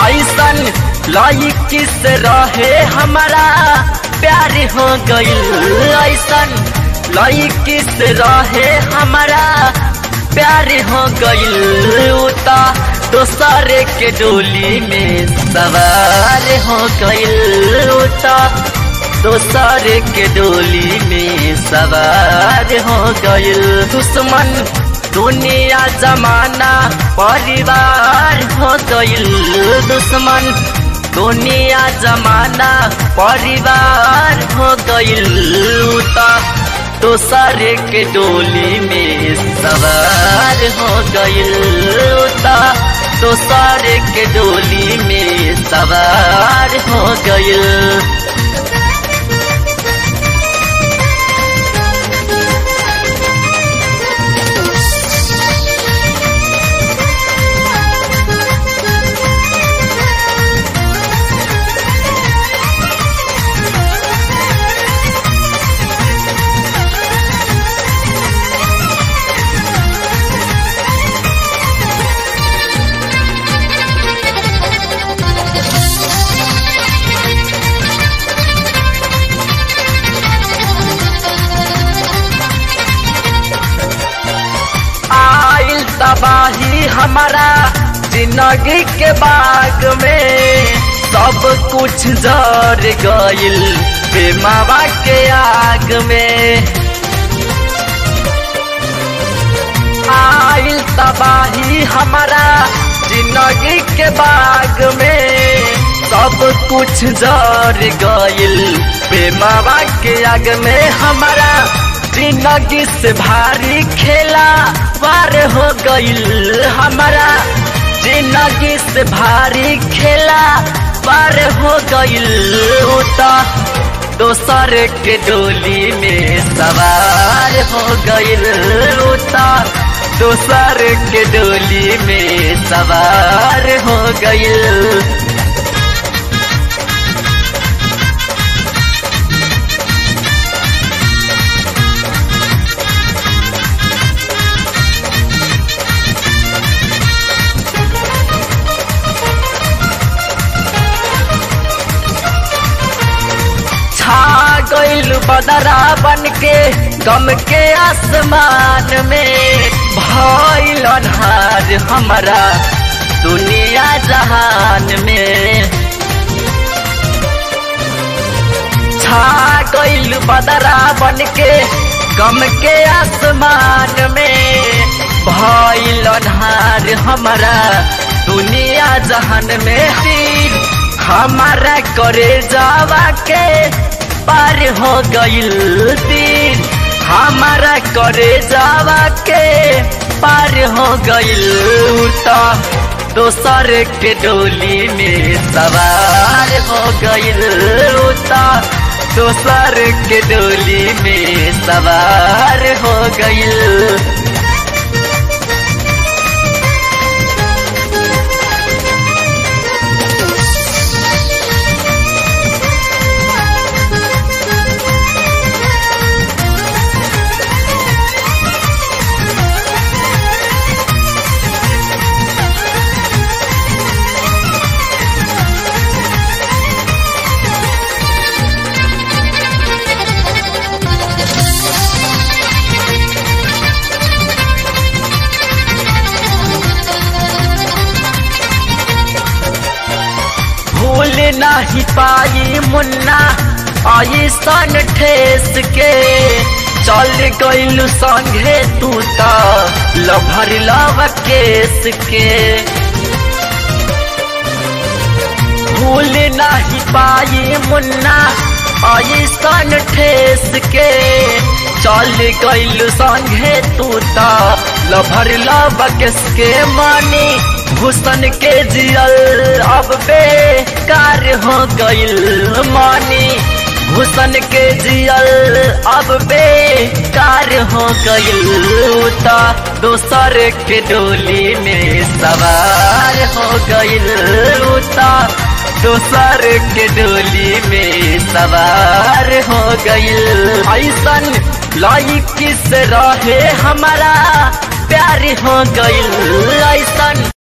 ऐसन लाई किस रहे हमारा प्यार हो गईल ऐसन लाई किस रहे हमारा प्यार हो गईल उता दोसरे के डोली में सवार हो गईल उता दोसरे के डोली में सवार हो गईल दुश्मन दुनिया जमाना परिवार हो गईल दुश्मन दुनिया जमाना परिवार हो गईल उता दोसरे के डोली में सवार हो गईल उता दोसरे के डोली में सवार हो गईल आइल तबाही हमारा जिंदगी के बाग में सब कुछ जर गइल बेमावा के आग में आइल तबाही हमारा जिंदगी के बाग में सब कुछ जर गइल बेमावा के आग में हमारा जिंदगी से भारी खेला पार हो गईल हमारा जिंदगी से भारी खेला पार हो गईल उता दोसर के डोली में सवार हो गईल उता दोसर के डोली में सवार हो गईल छा गईल बदरा बन के गम के आसमान में भइल अन्हार हमारा दुनिया जहान में छा गईल बदरा बन के गम के आसमान में भइल अन्हार हमारा दुनिया जहान में तीर हमारा करे जावा के पार हो गईल तीर हमारा करे जावा के पार हो गईल तो दोसर के डोली में सवार हो गईल तो दोसर के डोली में सवार हो गईल भूल नहीं पाई मुन्ना ऐसन ठेस के चल गईल संगे तू तो लभर लव केस के भूल नहीं पाई मुन्ना ऐसन ठेस के चल गईल संगे तू तो लभर लव केस के मानी हुसन के जियल अब बेकार हो गईल मानी हुसन के जियल अब बेकार हो गईल ता दोसर के डोली में सवार हो गईल ता दोसर के डोली में सवार हो गईल ऐसन लाइक किस रहे हमारा प्यार हो गईल ऐसन